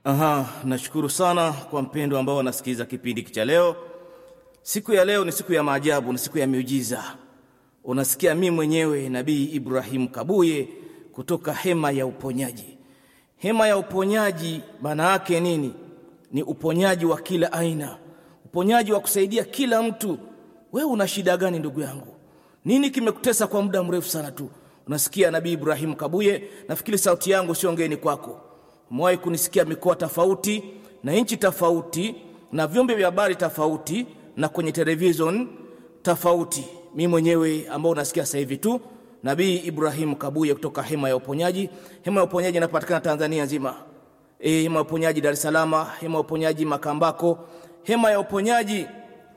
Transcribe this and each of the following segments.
Aha, nashukuru sana kwa mpendo ambao wanasikiliza kipindi cha leo. Siku ya leo ni siku ya maajabu, ni siku ya miujiza. Unasikia mimi mwenyewe Nabii Ibrahim Kabuye kutoka hema ya uponyaji. Hema ya uponyaji maana yake nini? Ni uponyaji wa kila aina, uponyaji wa kusaidia kila mtu. Wewe una shida gani ndugu yangu? Nini kimekutesa kwa muda mrefu sana tu? Unasikia Nabii Ibrahim Kabuye, nafikiri sauti yangu sio ngeni kwako. Umewahi kunisikia mikoa tofauti na nchi tofauti na vyombo vya habari tofauti na kwenye television tofauti. Mimi mwenyewe ambao unasikia sasa hivi tu, Nabii Ibrahim Kabuye kutoka hema ya uponyaji. Hema ya uponyaji inapatikana Tanzania nzima. E, hema ya uponyaji Dar es Salaam, hema ya uponyaji Makambako, hema ya uponyaji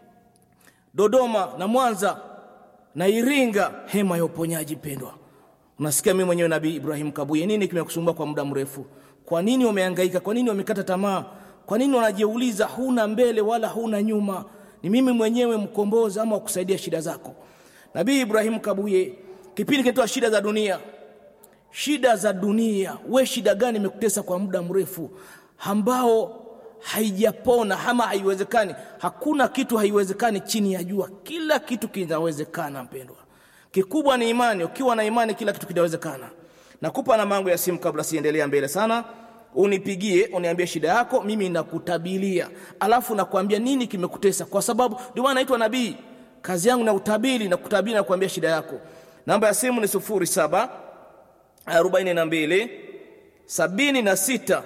Dodoma na Mwanza na Iringa, hema ya uponyaji pendwa. Unasikia mimi mwenyewe Nabii Ibrahim Kabuye, nini kimekusumbua kwa muda mrefu? Kwa nini umehangaika? Kwa nini umekata tamaa? Kwa nini unajiuliza huna mbele wala huna nyuma? Ni mimi mwenyewe mkombozi ama kusaidia shida zako. Nabii Ibrahim Kabuye, kipindi kinaitwa shida za dunia. Shida za dunia, we shida gani imekutesa kwa muda mrefu ambao haijapona ama haiwezekani? Hakuna kitu haiwezekani chini ya jua, kila kitu kinawezekana mpendwa. Kikubwa ni imani. Ukiwa na imani, kila kitu kinawezekana. Nakupa namba yangu ya simu kabla siendelea mbele sana, unipigie uniambie shida yako, mimi nakutabilia, alafu nakwambia nini kimekutesa, kwa sababu ndio maana naitwa nabii. Kazi yangu na utabiri na kutabiri na kuambia shida yako. Namba ya simu ni sufuri saba arobaini na mbili sabini na sita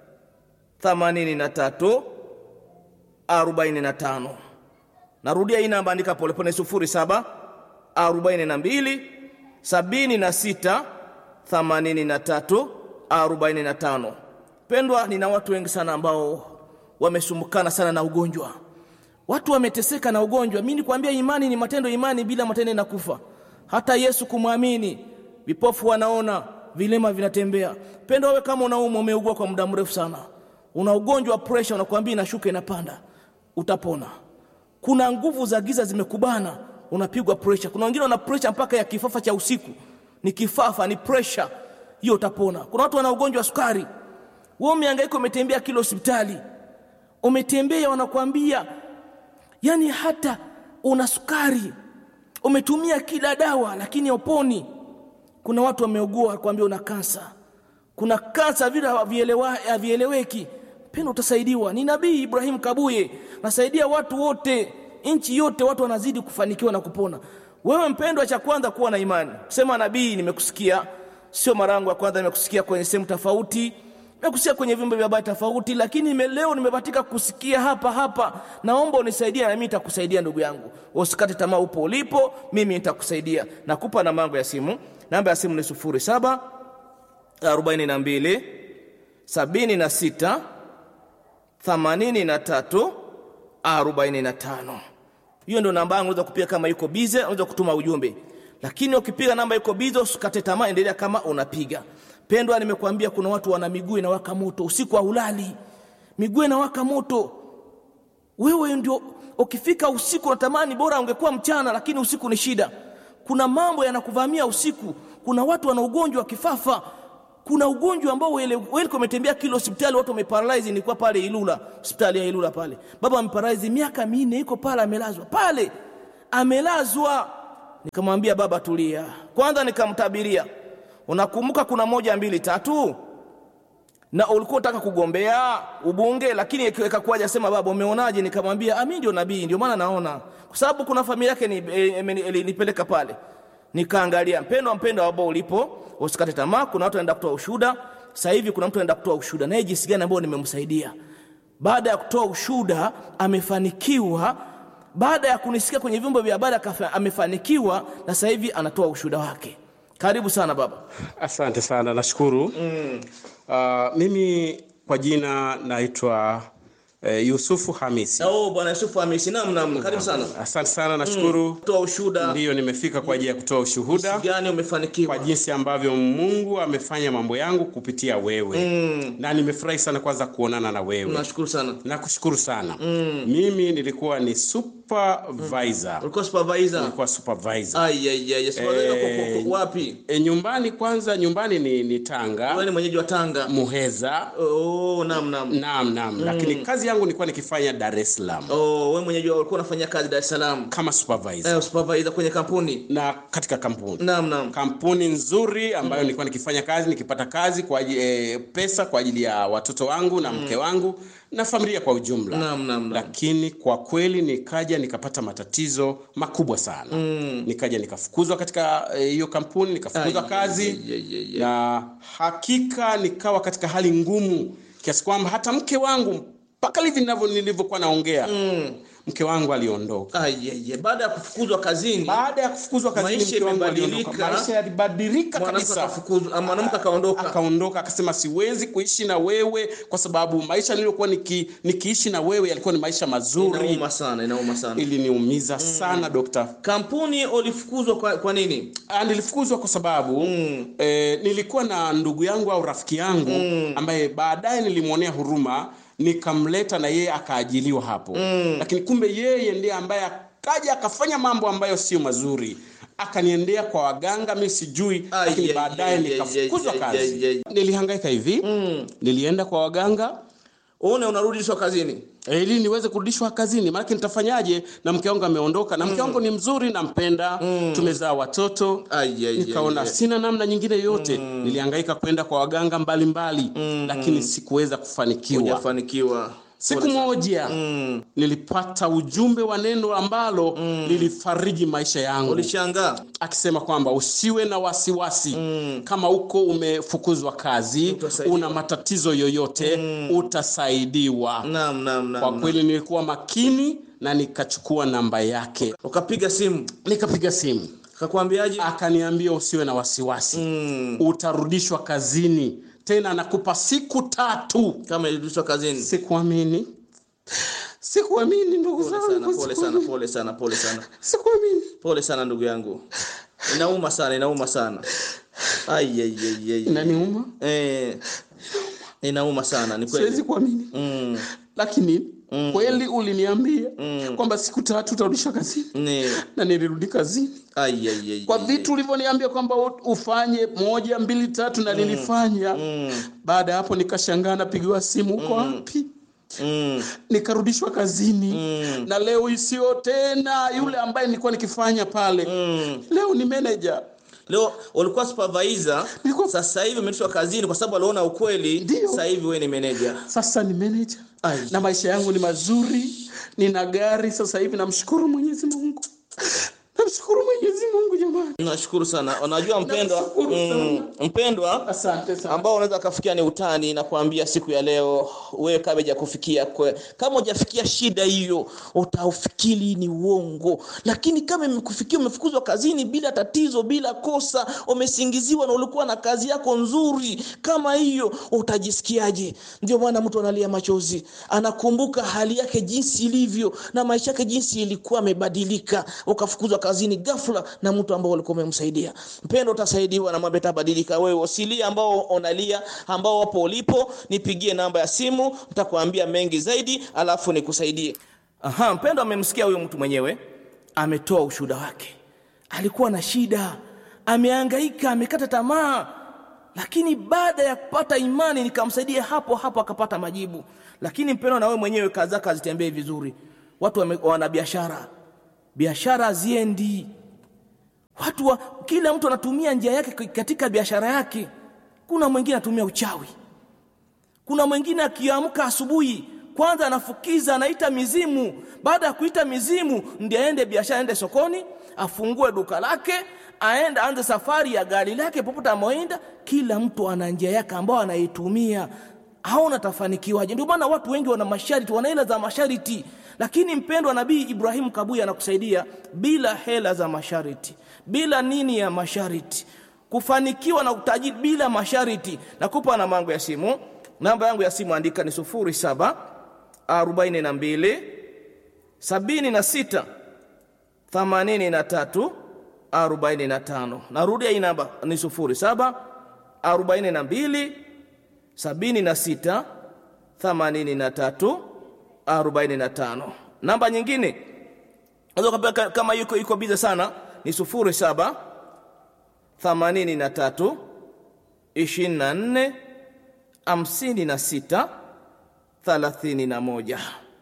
themanini na tatu arobaini na tano. Narudia hii namba, andika polepole, sufuri saba arobaini na mbili sabini na sita themanini na tatu arobaini na tano. Pendwa, nina watu wengi sana ambao wamesumbukana sana na ugonjwa, watu wameteseka na ugonjwa. Mimi nikwambia, imani ni matendo, imani bila matendo inakufa. Hata Yesu kumwamini, vipofu wanaona, vilema vinatembea. Pendwa, wewe kama unaumwa, umeugua kwa muda mrefu sana, una ugonjwa wa pressure, unakwambia inashuka inapanda, utapona. Kuna nguvu za giza zimekubana, unapigwa pressure. Kuna wengine wana pressure mpaka ya kifafa cha usiku ni kifafa, ni pressure hiyo, utapona. Kuna watu wana ugonjwa wa sukari, wewe umehangaika, umetembea kila hospitali, umetembea, wanakuambia yani hata una sukari, umetumia kila dawa, lakini hauponi. Kuna watu wameugua, kuambia una kansa, kuna kansa vile havieleweki. Pendo, utasaidiwa. Ni Nabii Ibrahim Kabuye, nasaidia watu wote, nchi yote, watu wanazidi kufanikiwa na kupona. Wewe mpendwa, cha kwanza kuwa na imani. Sema nabii, nimekusikia. Sio mara yangu ya kwanza, nimekusikia kwenye sehemu tofauti, nimekusikia kwenye vyombo vya habari tofauti, lakini nime leo nimebahatika kusikia hapa hapa. Naomba unisaidie, na mimi nitakusaidia ndugu yangu. Usikate tamaa, upo ulipo, mimi nitakusaidia. Nakupa namba yangu ya simu. Namba ya simu ni sufuri saba arobaini na mbili sabini na sita themanini na tatu arobaini na tano. Hiyo ndio namba yangu. Unaweza kupiga kama yuko bize, unaweza kutuma ujumbe, lakini ukipiga namba yuko bize, usikate tamaa, endelea kama unapiga. Pendwa, nimekuambia kuna watu wana miguu inawaka moto, usiku haulali, miguu inawaka moto. Wewe ndio ukifika usiku unatamani bora ungekuwa mchana, lakini usiku ni shida. Kuna mambo yanakuvamia usiku. Kuna watu wana ugonjwa wa kifafa kuna ugonjwa ambao wewe umetembea kila hospitali, watu wameparalyze. Nilikuwa pale Ilula, hospitali ya Ilula pale, baba ameparalyze miaka minne, yuko pale amelazwa pale, amelazwa. Nikamwambia baba, tulia kwanza, nikamtabiria. Unakumbuka kuna moja mbili tatu, na ulikuwa unataka kugombea ubunge, lakini ikakuwaje? Sema baba, umeonaje? Nikamwambia mimi ndio nabii, ndio maana naona, kwa sababu kuna familia yake nipeleka pale nikaangalia mpendo mpendo ambao ulipo, usikate tamaa. Kuna watu wanaenda kutoa ushuhuda sasa hivi. Kuna mtu anaenda kutoa ushuhuda naye jinsi gani ambao nimemsaidia. Baada ya kutoa ushuhuda amefanikiwa, baada ya kunisikia kwenye vyombo vya habari amefanikiwa, na sasa hivi anatoa ushuhuda wake. Karibu sana baba. Asante sana, nashukuru mm. Uh, mimi kwa jina naitwa eh, Yusufu Hamisi. Oh, bwana Yusufu Hamisi. Naam, naam. Karibu sana. Asante sana, nashukuru. Toa ushuhuda. Ndiyo, nimefika kwa ajili ya kutoa ushuhuda Gani umefanikiwa? kwa jinsi ambavyo Mungu amefanya mambo yangu kupitia wewe Mm. na nimefurahi sana kwanza kuonana na wewe. Nashukuru sana. Nakushukuru sana. Mimi nilikuwa ni supervisor. Ulikuwa supervisor. Nilikuwa supervisor. Ai ai ai. Supervisor Eh. uko- uko wapi? E, nyumbani kwanza, nyumbani ni, ni Tanga Wewe ni mwenyeji wa Tanga. Muheza. Oh, naam naam. Naam, naam, lakini kazi yangu nilikuwa nikifanya Dar es Salaam Oh, wewe mwenyeji wa ulikuwa unafanya kazi Dar es Salaam. kama supervisor Eh, supervisor kwenye kampuni. na katika kampuni Naam naam. kampuni nzuri ambayo nilikuwa nikifanya kazi nikipata kazi kwa ajili, e, pesa kwa ajili ya watoto wangu na mke wangu na familia kwa ujumla Naam naam naam. lakini kwa kweli nikaja nikapata matatizo makubwa sana nikaja nikafukuzwa katika eh, hiyo kampuni nikafukuzwa Ai, kazi ai, ai, ai, ai. na hakika nikawa katika hali ngumu kiasi kwamba hata mke wangu mpaka hivi ninavyo- nilivyokuwa naongea mke wangu aliondoka Ai ai ai. Baada ya kufukuzwa kazini, baada ya kufukuzwa kazini Maisha mke wangu imebadilika. aliondoka maisha yalibadilika mwanamke kabisa akafukuzwa, ah, mwanamke akaondoka. akaondoka akasema siwezi kuishi na wewe kwa sababu maisha niliyokuwa niki, nikiishi na wewe yalikuwa ni maisha mazuri Inauma sana, inauma sana. iliniumiza sana dokta Kampuni ulifukuzwa kwa, kwa nini? Ah, nilifukuzwa kwa sababu mm. eh, nilikuwa na ndugu yangu au rafiki yangu mm. ambaye baadaye nilimwonea huruma nikamleta na yeye akaajiliwa hapo mm. lakini kumbe yeye ndiye ambaye akaja akafanya mambo ambayo sio mazuri akaniendea kwa waganga mi sijui Ai, lakini ai, baadaye ai, nikafukuzwa ai, ai, kazi ai, ai. nilihangaika hivi mm. nilienda kwa waganga Uone unarudishwa kazini. Eh, ili niweze kurudishwa kazini maanake nitafanyaje na mke wangu ameondoka na mke wangu ni mzuri nampenda tumezaa watoto Ai, ai, nikaona ai, ai. sina namna nyingine yote nilihangaika kwenda kwa waganga mbalimbali lakini sikuweza kufanikiwa Hujafanikiwa. siku moja nilipata ujumbe wa neno ambalo lilifariji maisha yangu Ulishangaa. akisema kwamba usiwe na wasiwasi kama uko umefukuzwa kazi Utasaidiwa. una matatizo yoyote utasaidiwa Naam, naam, naam. kwa naam. kweli nilikuwa makini na nikachukua namba yake Ukapiga simu. nikapiga simu Akakwambiaje? akaniambia usiwe na wasiwasi utarudishwa kazini tena nakupa siku tatu Kama ilirudishwa kazini. sikuamini sikuamini ndugu Pole sana, zangu pole sana, pole sana, pole sana. sikuamini Pole sana ndugu yangu. Inauma sana, inauma sana. Ai ai ai ai. inaniuma Eh. Inauma sana, ni kweli. siwezi kuamini Mm. lakini kweli uliniambia kwamba siku tatu utarudishwa kazini Ni na nilirudi kazini ai ai ai. kwa vitu ulivyoniambia kwamba u- ufanye moja mbili tatu na nilifanya baada ya hapo nikashangaa napigiwa simu uko wapi Mm. nikarudishwa kazini na leo isiyo tena yule ambaye nilikuwa nikifanya pale leo ni manager Leo ulikuwa supervisor, Nilikuwa- sasa hivi umerudishwa kazini kwa sababu aliona ukweli. Ndio. Sasa hivi wewe ni manager. sasa ni manager Ai. na maisha yangu ni mazuri nina gari sasa hivi namshukuru mwenyezi mungu namshukuru mwenyezi mungu jamani Nashukuru sana. Unajua mpendwa, Nashukuru mm, mpendwa asante sana ambao unaweza kafikia ni utani na kuambia siku ya leo wewe kama hujakufikia kwe, kama hujafikia shida hiyo utaufikiri ni uongo lakini kama imekufikia umefukuzwa kazini bila tatizo bila kosa umesingiziwa na ulikuwa na kazi yako nzuri kama hiyo utajisikiaje ndio maana mtu analia machozi anakumbuka hali yake jinsi ilivyo na maisha yake jinsi ilikuwa amebadilika ukafukuzwa kazini ghafla na mtu ambao ulikuwa umemsaidia mpendo utasaidiwa na mambo yatabadilika wewe usilie ambao unalia ambao wapo ulipo nipigie namba ya simu nitakuambia mengi zaidi alafu nikusaidie aha mpendo amemsikia huyo mtu mwenyewe ametoa ushuhuda wake alikuwa na shida amehangaika amekata tamaa lakini baada ya kupata imani nikamsaidia hapo hapo akapata majibu lakini mpendo na wewe mwenyewe kazi zako hazitembei vizuri watu wame- wana biashara biashara haziendi watu wa, kila mtu anatumia njia yake katika biashara yake kuna mwingine anatumia uchawi kuna mwingine akiamka asubuhi kwanza anafukiza anaita mizimu baada ya kuita mizimu ndiye aende biashara aende sokoni afungue duka lake aende aanze safari ya gari lake popote amoenda kila mtu ana njia yake ambayo anaitumia haona tafanikiwaje ndio maana watu wengi wana masharti wana hela za masharti lakini mpendwa nabii ibrahimu kabuya anakusaidia bila hela za masharti bila nini ya masharti kufanikiwa na utajiri bila masharti nakupa namba yangu ya simu namba yangu ya simu andika ni sufuri saba arobaini na mbili sabini na sita themanini na tatu arobaini na tano. Narudia hii namba ni sufuri saba arobaini na mbili sabini na sita themanini na tatu arobaini na tano. Namba nyingine unaweza kupewa kama yuko yuko biza sana ni sufuri saba themanini na tatu ishirini na nne hamsini na sita thelathini na moja.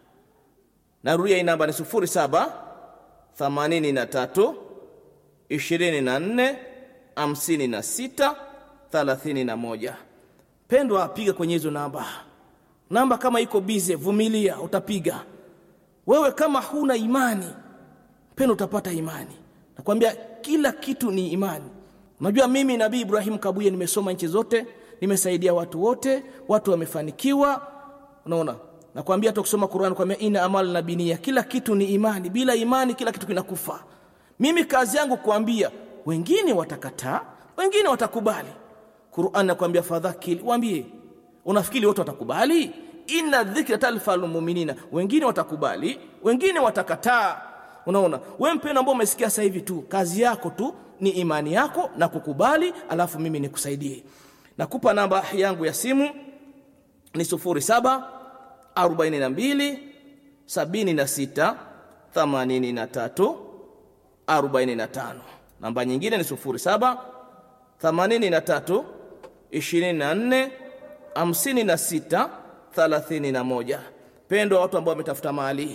Narudia hii namba ni sufuri saba themanini na tatu ishirini na nne hamsini na sita thelathini na moja. Pendwa, piga kwenye hizo namba. Namba kama iko bize, vumilia, utapiga. Wewe kama huna imani, pendwa, utapata imani. Nakwambia kila kitu ni imani. Unajua, mimi Nabii Ibrahim Kabuye nimesoma nchi zote, nimesaidia watu wote, watu wamefanikiwa. Unaona, nakwambia hata kusoma Qur'an kwambia ina amal na binia, kila kitu ni imani. Bila imani kila kitu kinakufa. Mimi kazi yangu kuambia, wengine watakataa, wengine watakubali. Qur'an nakwambia fadhakili, waambie. Unafikiri wote watakubali? Inna dhikra talfal mu'minina, wengine watakubali, wengine watakataa. Unaona, wewe mpendwa ambao umesikia sasa hivi tu, kazi yako tu ni imani yako na kukubali, alafu mimi nikusaidie. Nakupa namba yangu ya simu ni sufuri saba arobaini na mbili sabini na sita themanini na tatu arobaini na tano. Namba nyingine ni sufuri saba themanini na tatu ishirini na nne hamsini na sita thelathini na moja. Pendwa, watu ambao wametafuta mali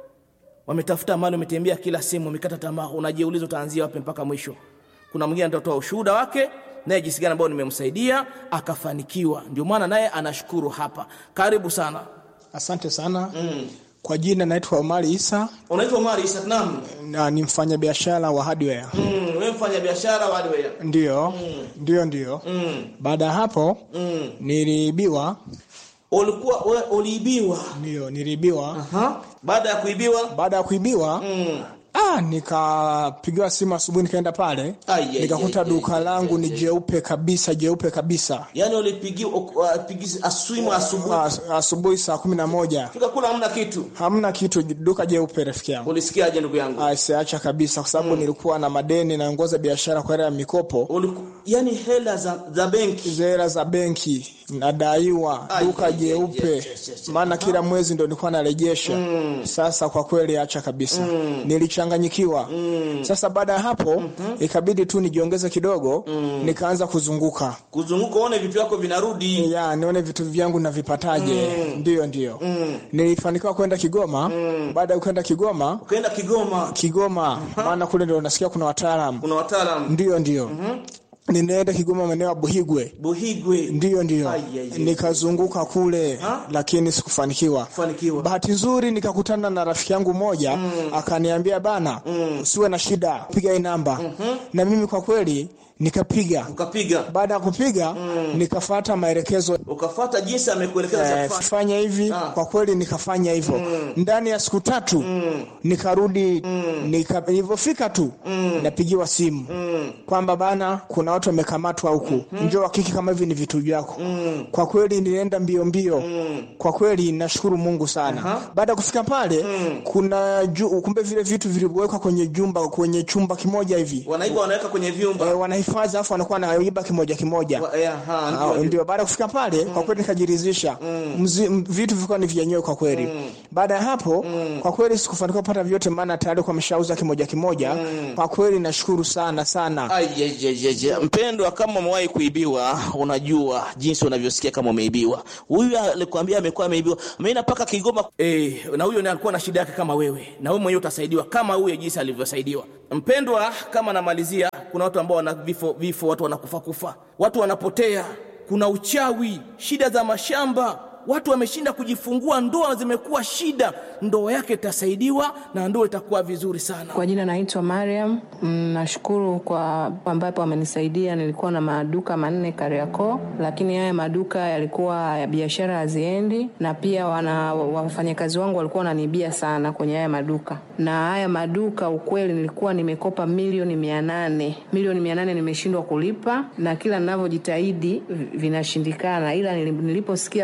wametafuta mali, wametembea kila sehemu, wamekata tamaa, unajiuliza utaanzia wapi mpaka mwisho. Kuna mwingine atatoa ushuhuda wake naye jinsi gani ambao nimemsaidia akafanikiwa, ndio maana naye anashukuru hapa. Karibu sana. Asante sana mm. Kwa jina naitwa Omari Isa Unaitwa Omari Isa? Naam. na ni mfanyabiashara wa hardware. Mm, wewe mfanya biashara wa hardware. Ndio, ndio, ndio. Mm. Baada ya hapo Mm. niliibiwa, Ulikuwa wewe uliibiwa. ndio niliibiwa. Aha. Baada ya kuibiwa Baada ya kuibiwa mm. ah, nikapigiwa simu asubuhi, nikaenda pale Ai, ai, nikakuta ai, duka ai, langu ai, ni ai. jeupe kabisa, jeupe kabisa. Yaani ulipigiwa upigisi aswimu asubuhi. As- Asubuhi saa kumi na moja Fika kula hamna kitu. hamna kitu, duka jeupe, rafiki yangu. Ulisikiaje ndugu yangu? Ah, siacha kabisa, kwa sababu nilikuwa na madeni, naongoza biashara kwa hela ya mikopo Uliku, yani hela za, za benki hela za benki nadaiwa Ai, duka ai, ai, jeupe yes, yes, yes. maana kila mwezi ndo nilikuwa narejesha sasa kwa kweli acha kabisa nilichanganyikiwa sasa baada ya hapo ikabidi tu nijiongeze kidogo nikaanza kuzunguka kuzunguka uone vitu vyako vinarudi. ya nione vitu vyangu navipataje ndiyo ndiyo nilifanikiwa kwenda kigoma baada ya kwenda kigoma Ukaenda Kigoma, kigoma maana kule ndo nasikia kuna wataalamu kuna wataalamu ndiyo ndiyo ninaenda kigoma maeneo ya buhigwe Buhigwe, ndiyo ndiyo Ai, ai, ai. nikazunguka kule Ha? lakini sikufanikiwa fanikiwa. bahati nzuri nikakutana na rafiki yangu mmoja akaniambia bana usiwe na shida piga hii namba na mimi kwa kweli nikapiga Ukapiga, baada ya kupiga nikafata maelekezo ukafata jinsi amekuelekeza cha eh, kufanya. fanya hivi Ah. kwa kweli nikafanya hivyo ndani ya siku tatu nikarudi nika, nilivyofika tu napigiwa simu kwamba bana kuna watu wamekamatwa huku njoo hakiki kama hivi ni vitu vyako kwa kweli nilienda mbio mbio kwa kweli nashukuru mungu sana baada ya kufika pale kuna ju, kumbe vile vitu vilivyowekwa kwenye jumba kwenye chumba kimoja hivi Wanaiba wanaweka kwenye vyumba. eh, wanahifadhi alafu wanakuwa naiba kimoja kimoja Wa- eh, aha, Ah, ndio, ndio. ndio baada ya kufika pale kwa kweli nikajiridhisha Mzi- m- vitu vilikuwa ni vyenyewe kwa kweli baada ya hapo kwa kweli sikufanikiwa kupata vyote maana tayari kwa ameshauza kimoja kimoja kwa kweli nashukuru sana sana Ai, ai, ai, ai, ai. Mpendwa, kama umewahi kuibiwa, unajua jinsi unavyosikia kama umeibiwa. Huyu alikwambia amekuwa ameibiwa, ameenda mpaka Kigoma. Eh, na huyo naye alikuwa na shida yake kama wewe, na wewe mwenyewe utasaidiwa kama huyo jinsi alivyosaidiwa. Mpendwa, kama namalizia, kuna watu ambao wana vifo, vifo, watu wanakufa kufa, watu wanapotea, kuna uchawi, shida za mashamba watu wameshinda kujifungua, ndoa zimekuwa shida. Ndoa yake itasaidiwa na ndoa itakuwa vizuri sana. Kwa jina naitwa Mariam. Mm, Nashukuru kwa ambapo amenisaidia. Nilikuwa na maduka manne Kariakoo, lakini haya maduka yalikuwa ya biashara haziendi, na pia wana wafanyakazi wangu walikuwa wananibia sana kwenye haya maduka. Na haya maduka ukweli, nilikuwa nimekopa milioni mia nane milioni mia nane nimeshindwa kulipa, na kila ninavyojitahidi vi- vinashindikana, ila nili- niliposikia kwenye redio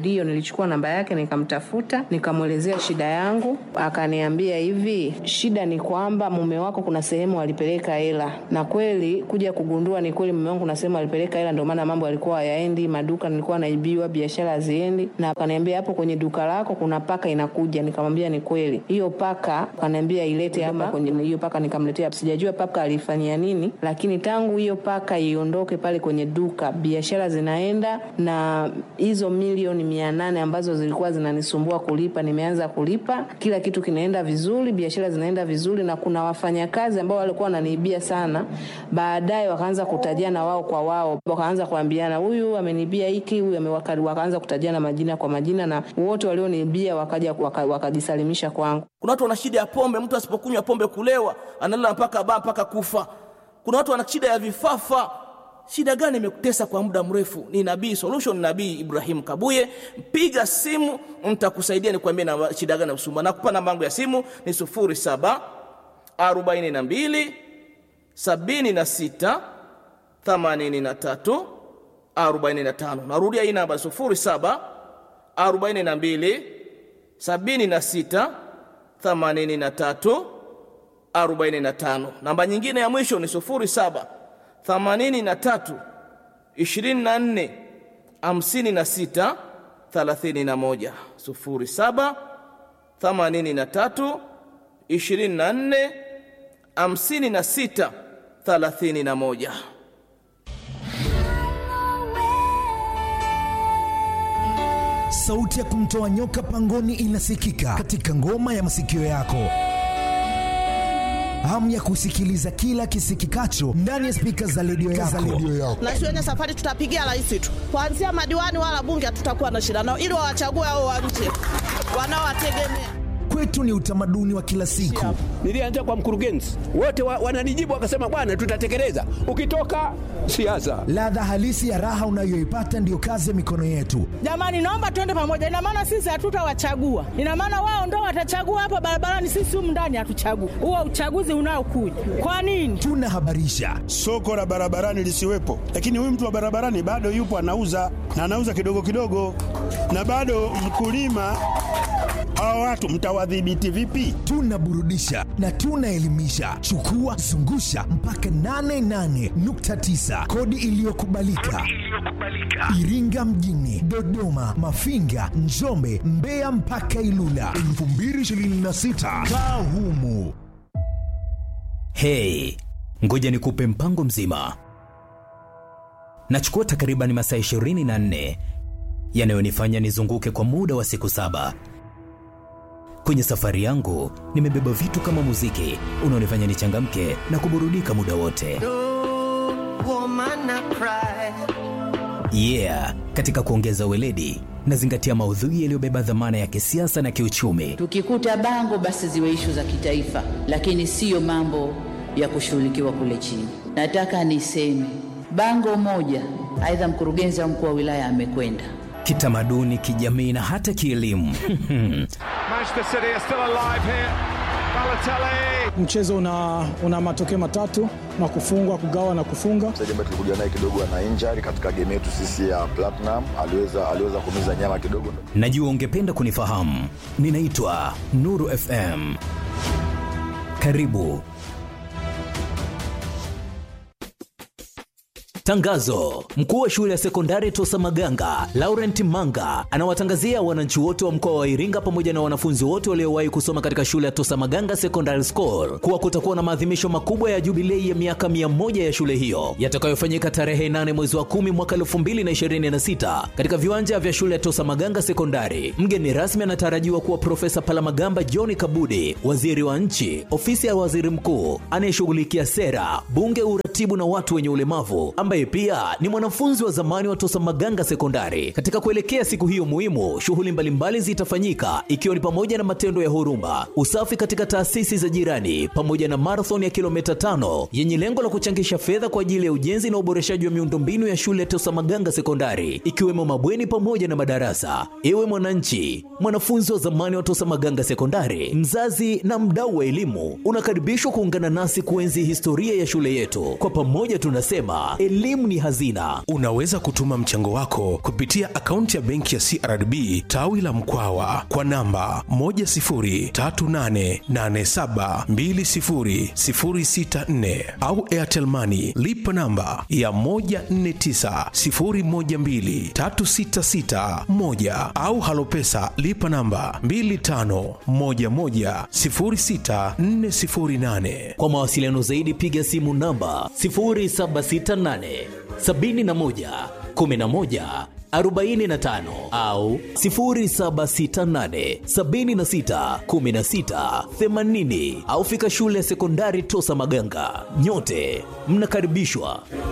Ndiyo, nilichukua namba yake nikamtafuta, nikamwelezea shida yangu, akaniambia hivi, shida ni kwamba mume wako kuna sehemu alipeleka hela, na kweli kuja kugundua ni kweli mume wangu kuna sehemu alipeleka hela, ndio maana mambo yalikuwa hayaendi, maduka nilikuwa naibiwa, biashara haziendi, na akaniambia hapo kwenye duka lako kuna paka inakuja. Nikamwambia ni kweli, hiyo paka akaniambia ilete hapa kwenye hiyo paka, nikamletea. Sijajua paka alifanyia nini, lakini tangu hiyo paka iondoke pale kwenye duka, biashara zinaenda, na hizo milioni mia nane ambazo zilikuwa zinanisumbua kulipa, nimeanza kulipa, kila kitu kinaenda vizuri, biashara zinaenda vizuri, na kuna wafanyakazi ambao walikuwa wananiibia sana, baadaye wakaanza kutajiana wao kwa wao, wakaanza kuambiana, huyu ameniibia hiki, huyu ame- waka- wakaanza kutajiana majina kwa majina, na wote walioniibia wakaja waka- wakajisalimisha kwangu. Kuna watu wana shida ya pombe, mtu asipokunywa pombe kulewa, analala mpaka baa mpaka kufa. Kuna watu wana shida ya vifafa. Shida gani imekutesa kwa muda mrefu? Ni Nabii Solution, Nabii Ibrahim Kabuye. Mpiga simu, nitakusaidia nikwambie na shida gani usumbua. Nakupa namba yangu ya simu ni 07 42 76 83 45. Narudia hii namba 07 42 76 83 45. Namba nyingine ya mwisho ni 07 83 24 56 31. 07 83 24 56 31. Sauti ya kumtoa nyoka pangoni inasikika katika ngoma ya masikio yako. Hamu ya kusikiliza kila kisikikacho ndani ya spika za redio yako. na shuleni safari tutapigia rais tu, kuanzia madiwani wala bunge hatutakuwa na shida nao, ili wawachague hao wa nje wanaowategemea. Kwetu ni utamaduni wa kila siku. Nilianza kwa mkurugenzi, wote wa, wananijibu wakasema, bwana, tutatekeleza. Ukitoka siasa, Ladha halisi ya raha unayoipata ndiyo kazi ya mikono yetu. Jamani, naomba tuende pamoja. Ina maana sisi hatutawachagua, ina maana wao ndo watachagua hapa barabarani, sisi humu ndani hatuchagui. Huo uchaguzi unaokuja kwa nini? Tunahabarisha, soko la barabarani lisiwepo, lakini huyu mtu wa barabarani bado yupo anauza na anauza kidogo kidogo, na bado mkulima. Hawa watu mtawadhibiti vipi? tunaburudisha na tunaelimisha. Chukua zungusha mpaka 88.9 kodi iliyokubalika Iringa mjini, Dodoma, Mafinga, Njombe, Mbeya mpaka Ilula 2026 kaa humu. Hey, ngoja nikupe mpango mzima. Nachukua takriban masaa 24 yanayonifanya nizunguke kwa muda wa siku saba. Kwenye safari yangu nimebeba vitu kama muziki unaonifanya nichangamke na kuburudika muda wote. Yeah, katika kuongeza weledi nazingatia maudhui yaliyobeba dhamana ya kisiasa na kiuchumi. Tukikuta bango basi ziwe ishu za kitaifa, lakini siyo mambo ya kushughulikiwa kule chini. Nataka niseme bango moja, aidha mkurugenzi au mkuu wa wilaya amekwenda Kitamaduni, kijamii na hata kielimu. Manchester City are still alive here. Balotelli. Mchezo una, una matokeo matatu na kufungwa, kugawa na kufunga. mchezaji ambaye tulikuja naye kidogo ana injury katika game yetu sisi ya Platinum, aliweza aliweza kumiza nyama kidogo. Najua ungependa kunifahamu. Ninaitwa Nuru FM. Karibu. Tangazo: mkuu wa shule ya sekondari Tosa Maganga Laurent Manga anawatangazia wananchi wote wa mkoa wa Iringa pamoja na wanafunzi wote waliowahi kusoma katika shule ya Tosa Maganga Secondary School kuwa kutakuwa na maadhimisho makubwa ya jubilei ya miaka mia moja ya shule hiyo yatakayofanyika tarehe 8 mwezi wa 10 mwaka 2026 katika viwanja vya shule ya Tosa Maganga Sekondari. Mgeni rasmi anatarajiwa kuwa Profesa Palamagamba John Kabudi, waziri wa nchi, ofisi ya waziri mkuu anayeshughulikia sera, bunge, uratibu na watu wenye ulemavu, ambaye pia ni mwanafunzi wa zamani wa Tosa Maganga Sekondari. Katika kuelekea siku hiyo muhimu, shughuli mbalimbali zitafanyika ikiwa ni pamoja na matendo ya huruma, usafi katika taasisi za jirani, pamoja na marathon ya kilomita tano yenye lengo la kuchangisha fedha kwa ajili ya ujenzi na uboreshaji wa miundombinu ya shule ya Tosa Maganga Sekondari, ikiwemo mabweni pamoja na madarasa. Ewe mwananchi, mwanafunzi wa zamani wa Tosa Maganga Sekondari, mzazi na mdau wa elimu, unakaribishwa kuungana nasi kuenzi historia ya shule yetu. Kwa kwa pamoja tunasema elimu ni hazina. Unaweza kutuma mchango wako kupitia akaunti ya benki ya CRDB tawi la Mkwawa kwa namba 10388720064 au Airtel Money lipa namba ya 1490123661 au Halopesa lipa namba 25110648. Kwa mawasiliano zaidi piga simu namba 0768 71 11 45 au 0768 76 16 80 au fika shule ya sekondari Tosa Maganga. Nyote mnakaribishwa.